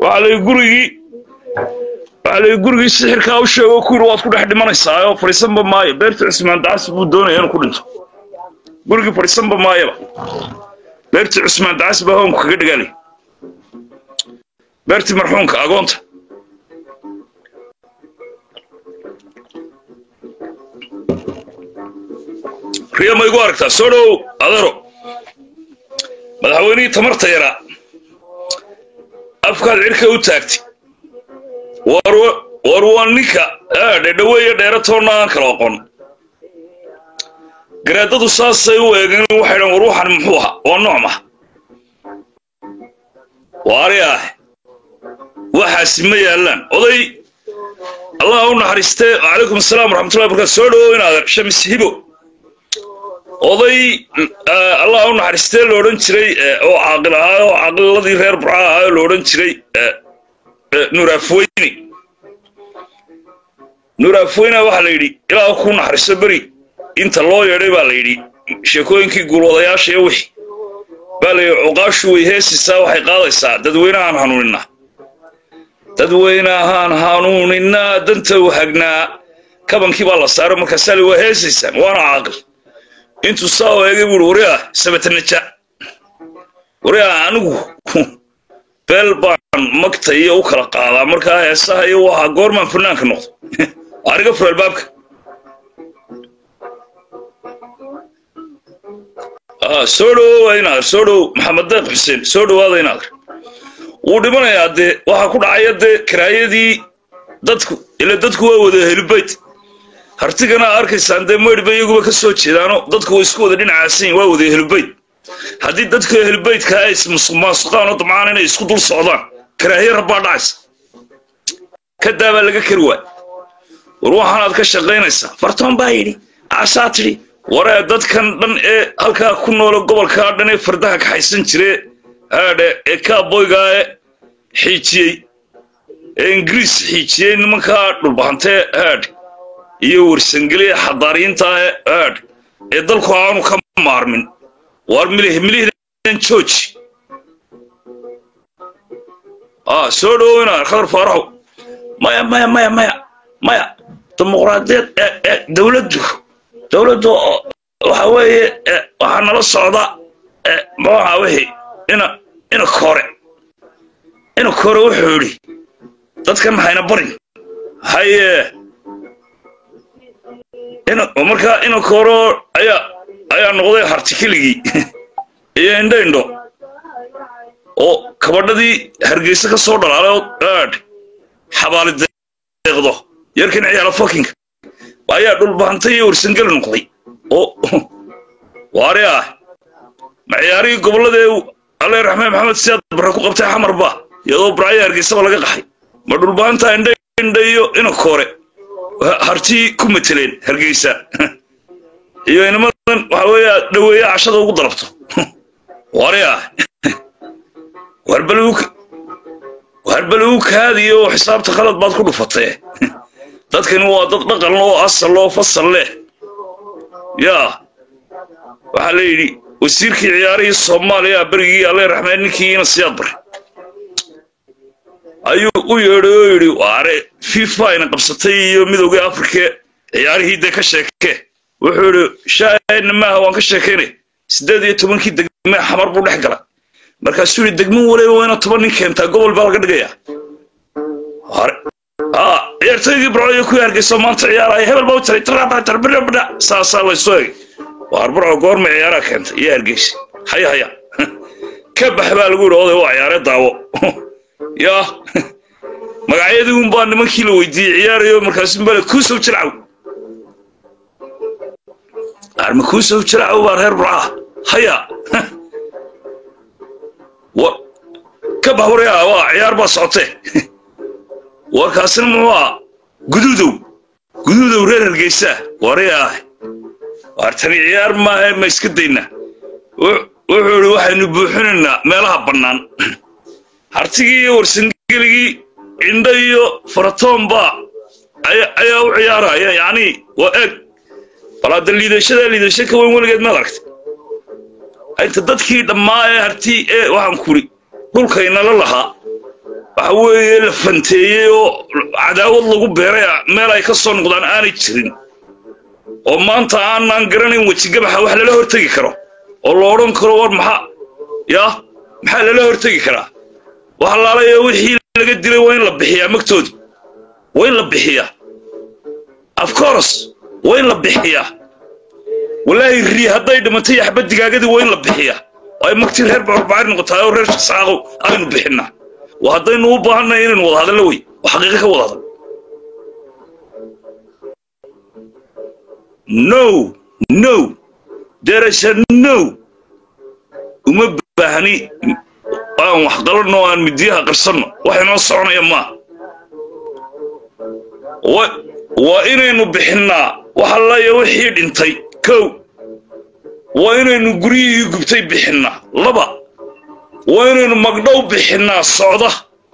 waxaa la gurigii waxaa la gurigii sixirkaa u sheego ku yidhi waad ku dhex dhimanaysaa oo fadhiisanba maayo beerta cusmaan dacas buu doonaya inuu ku dhinto gurigii fadhiisanba maayaba beertii cusmaan dacas baa hoonku kaga dhigaalay beertii marxuunka agoonta riya ma igu aragtaa soo dhow adaro madaxweynihii tamarta yaraa afkaad cirka u taagtay war waa ninka dhedhaweeye dheeratoonna aan kala oqon garaadadu saasay u eegeen waxay dhan war waxan muxuu ahaa waa noocma waari ah waxaasi ma yaallaan oday allah u naxariistee calaykum asalaam waraxmatullahi barakaatu soo dhowow inaad shamis hibo oday allah u naxariistee la odhan jiray oo caaqil ahaa oo caaqiladii reer burca ahaa oo la odhan jiray nuuraafweyni nuuraafweyna waxaa la yidhi ilaa ku naxariiso beri inta loo yeedhay baa la yidhi sheekooyinkii guulwadayaasha iyo wixii baa la yidhi cuqaashu way heesisaa waxay qaadaysaa dadweynahaan hanuuninaa dadweynahaan hanuuninaa danta u hagnaa kabankii baa la saaray markaasaa li waa heesaysaan waana caaqil intuu saa oo eegay buuhi wariah sabatanaja wariah anigu beel baan magta iyo u kala qaadaa markaa heesaha iyo waxaa goormaan fanaanka noqdo ariga fur albaabka soo dhowowa inaadar soo dhow maxamed deeq xuseen soo dhowaada inaadar wuu dhimanayaa dee waxaa ku dhacaya dee karaayadii dadku ila dadku waa wada helibayt hartigana arkaysaan dee maydhba iyaguba ka soo jeedaano dadku way isku wada dhinacaasan waa wada helibayt haddii dadka helibaytka ay ismaasuqaan oo damcaan inay isku dul socdaan karaahiya rabbaa dhacaysa ka daabaa laga kari waay war waxaanaad ka shaqaynaysaa fartoon baa yidhi caasaa tidhi waree dadkan dhan ee halkaa ku noolo gobolkaa dhan ee fardaha kaxaysan jire haadhe ee kaaboygaa ee xiijiyey ee ingiriis xiijiyey nimankaa dhulbahantee haadh iyo warsangeliya xadaariyiinta ee haadh ee dalku aanu ka maarmin war milih milihdan jooji soo dhowowina khadar faaraxow maya maya maya maya maya dimuqraadiyad dowladdu dowladdu waxa weeye waxaa nala socda maxuaha wixii ina ina kore ina kore wuxuu yidhi dadkan hayna barin haye ina markaa ina koro ayaa ayaa noqday hartikiligii iyo indho indho oo kabadhadii hargeysa ka soo dhalaalay oo aadh xabaali deeqdo yarkan ciyaala fakinka ayaa dhulbahantay iyo warsangeli noqday oo waari ah ma ciyaarihii gobolladee alle raxmaan maxamed siyaad barre ku qabtay xamarba iyadoo barcaya hargeysaba laga qaxay ma dhulbahanta indha indha iyo ina koore hartii ku mateleen hargeysa iyo inamadan waxa weeye dhaweeye cashada ugu dalabto waari ah warbal uu kaadiyo xisaabta khalad baad ku dhufatee dadkani waa dad dhaqan oo asal oo fasal leh yaa waxaa la yidhi wasiirkii ciyaarihii soomaaliya berigii alle raxmed ninkiina siyaad bare ayuu u yeedhay oo yidhi waare fifa ayna qabsatay iyo midoogii afrika ciyaarihii dee ka sheekee wuxuu yidhi shaahidna maaha waan ka sheekaynay siddeed iyo tobankii degme xamar buu dhex gala markaasuu yidhi degmo waliba waa ina toban nin keentaa gobol baa laga dhigayaa ciyaartoygii barcoyo ku hargeyso maanta ciyaaraya hebel baa u tiray tarbidhabidha saasaa laysu egay waar barco goorma ciyaaraa keentay iyo hargeysa haya haya ka bax baa lagu yidhi oday waa ciyaare daawo yaa magacyadii un baa nimankii la weydiiyey ciyaarayo markaasu bale kuusow jilcaw arma kuusow jilcaw baa reer burcaa haya ka bax waryaa waa ciyaar baa socotee warkaasina muxuu ah guduudow guduudow reer hargeysaa wari ah waar tani ciyaar maaha ma iska dayna wuxuu idhi waxaynu buuxinaynaa meelaha bannaan hartigii iyo warsangeligii indho iyo faratoonba ayaa u ciyaaraya yacni waa eeg bal hadda liidashada liidasho ka weyn weligeed maad aragtay inta dadkii dhammaa ee hartii ee waxaan kuri dhulkaynala lahaa waxa weeye la fanteeyey oo cadaawad lagu beeray meel ay ka soo noqdaan aanay jirin oo maanta aanaan garanayn wejigabaxa wax lala hortegi karo oo la odhan karo war maxaa yaa maxaa lala hortegi karaa wax laalaya wixii laga dilay waa in la bixiyaa magtoodi waa in la bixiyaa of course waa in la bixiyaa walaahi rii hadday dhimatay yaxba digaagadii waa in la bixiyaa oo ay magtii reer bacarbacari noqotaay oo reer shaqsaaqow aynu bixinaa waa haddaynu u baahannahay inaynu wada hadallo wey oo xaqiiqa ka wada hadal no no there is a no uma baahni aan wax qalanno aan midiyaha qarsanno wax inoo soconaya maaha waa inaynu bixinnaa wax allaya wixii dhintay kow waa inaynu guryihii gubtay bixinnaa laba waa inaynu magdhow bixinnaa socda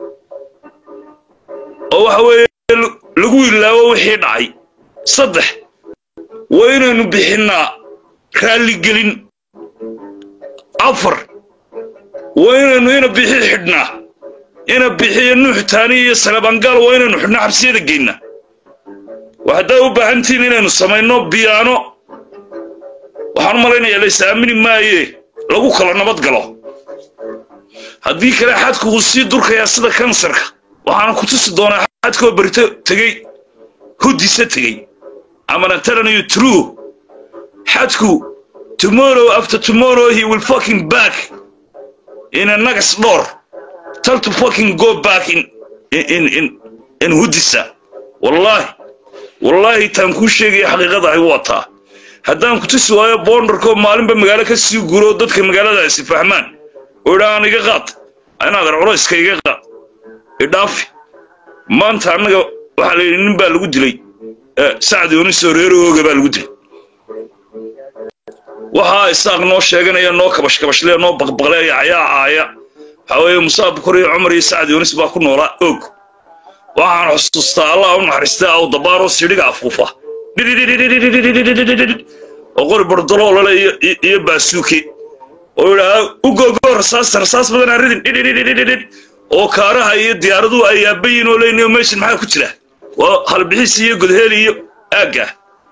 oo waxa weeye lagu ilaawo wixii dhacay saddex waa inaynu bixinnaa raalligelin afar waa inaynu ina bixi xidhnaa ina bixiyo nuuxtaani iyo salabangaal waa inaynu xidhnaa xabsiyada geynnaa waa haddaa u baahantihiin inaynu samayno biyaano waxaan u malaynayaa lays aamini maaye lagu kala nabad galo haddii kale xadku uu sii durkayaa sida kansarka waxaana ku tusi doonaa xadkoo berito tegey hudisa tegey amana telling true xadku tomorrow after tomorrow he will fucking back in a nagas door tell to fucking go back in in in in hudisa wallahi wallahi taan kuu sheegaya xaqiiqada ay wataa haddaan ku tusi waayo boondarkoo maalinba magaalo ka sii guro dadka magaaladaasi fahmaan oo idhaan iga qaad inaad arculayska iga qaad idhaafi maanta annaga waxaa la yidhi nin baa lagu dilay sacdi onisoo reerooga baa lagu dilay waxaa isaaq noo sheeganaya noo kabashkabashle noo baqbaqleeya cayaacaaya waxaa weeye musaa bukor iyo cumar iyo sacdi onis baa ku noolaa og waxaan xusuustaa allah u naxariistaa aw dabaaroo sidhiga afuufa oo qori bardaloolale iyo baasuuke oo idhaa u googoo rasaasta rasaas badan aan ridin oo kaaraha iyo diyaaraduhu ay yaabayin oo leynayo meeshan maxaa ku jira waa halbixiis iyo godheel iyo aagga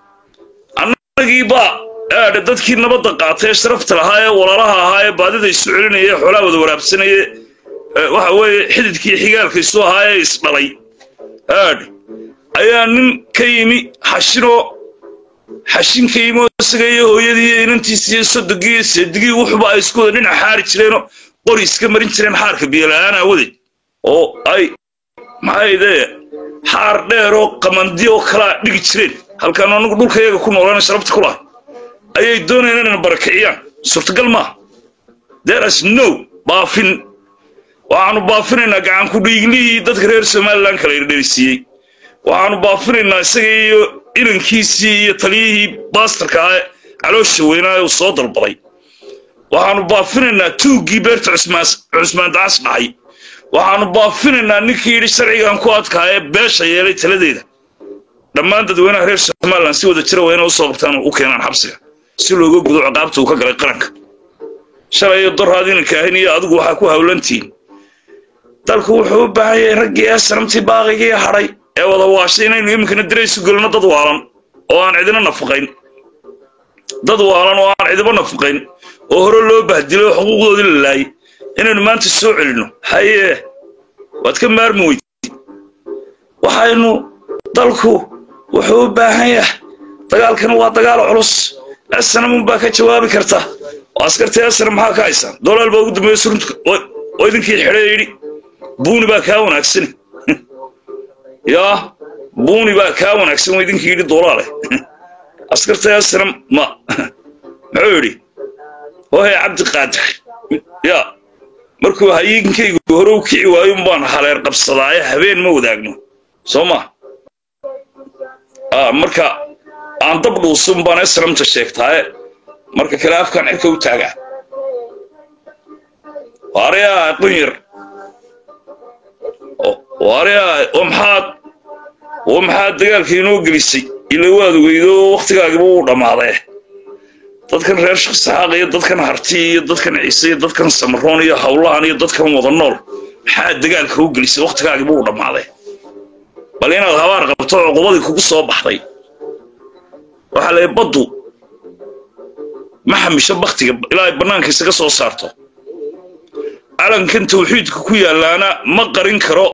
annagii baa aadha dadkii nabadda qaatay ee sharafta lahaa ee walaalaha ahaa ee baadida isu celinaya ee xoolaha wada waraabsanaya waxa weeye xididkii xigaalka isu ahaa ee isdhalay aadh ayaa nin ka yimi xashinoo xashin ka yimi oo isaga iyo hooyadii iyo inantiisi iyo sodogii iyo seedigii wuxuba ay isku wada dhinac xaari jireenoo qori iska marin jireen xaarka biyola'aan aawadeed oo ay maxay dee xaar dheer oo qamandi oo kalaa dhigi jireen halkaan anagu dhulka iyaga ku noolaana sharabta ku lahay ayay doonayaan inayna barakiciyaan suurtagal maaha thereas no baafin waxaanu baafinaynaa gacanku dhiiglihii dadka reer somalilan kala irdherisiiyey waxaanu baafinaynaa isaga iyo inankiisii iyo taliyihii baastarka ah caloosha weynaa uu soo dalbaday waxaanu baafinaynaa tuuggii beerta cusmaan dacas dhacay waxaanu baafinaynaa ninkii yidhi sharcigan ku adkaa ee beesha yeelay taladeeda dhammaan dadweynaha reer somalilan si wada jira waa inay usoo qabtaan u keenaan xabsiga si looga gudo ciqaabta uu ka galay qaranka shalay iyo doraad inanka ahayn iyo adigu waxaa ku hawlantihiin dalku wuxuu u baahan yahay raggii ee sanamtii baaqigii hadhay ee wada waashay inaynu iminkana diraysu gelino dad waalan oo aan cidina nafaqayn dad waalan oo aan cidiba nafaqayn oo hore loo bahdilay oo xuquuqdoodii la laayay inaynu maanta soo celinno hayee waad ka maarmi weyd waxaynu dalku wuxuu u baahan yahay dagaalkan waa dagaal culus asanamun baa ka jawaabi karta oo askartii asana maxaa ka haysaan dolaal baa ugu dambeeya surunta oo idinkii xidhe yidhi buuni baa kaa wanaagsan yaa buuni baa kaa wanaagsan oo idinkii yidhi dolaale askartii asana ma muxuu yidhi hohe cabdi qaadir yaa markuu hayiinkaygu hore u kici waayun baan haleer qabsadaaye habeen ma wadaagno soo ma marka aan dab dhuusun baan esramta sheegtaaye marka kale afkaan cirka u taagaa waariyaa qunyar waariyaa oo maxaad oo maxaad dagaalka inoo gelisay ila waad ogeydo wakhtigaagiba wuu dhammaaday dadkan reer shaqsaxaaq iyo dadkan harti iyo dadkan ciise iyo dadkan samaroon iyo hawlahan iyo dadkan wada nool maxaa dagaalka u gelisay wakhtigaagii buu dhammaaday bal inaad habaar qabto cuqubadii kugu soo baxday waxaa la baddu ma xamisho baktiga ilaa ay bannaanka isaga soo saarto calankan tawxiidka ku yaallaana ma qarin karo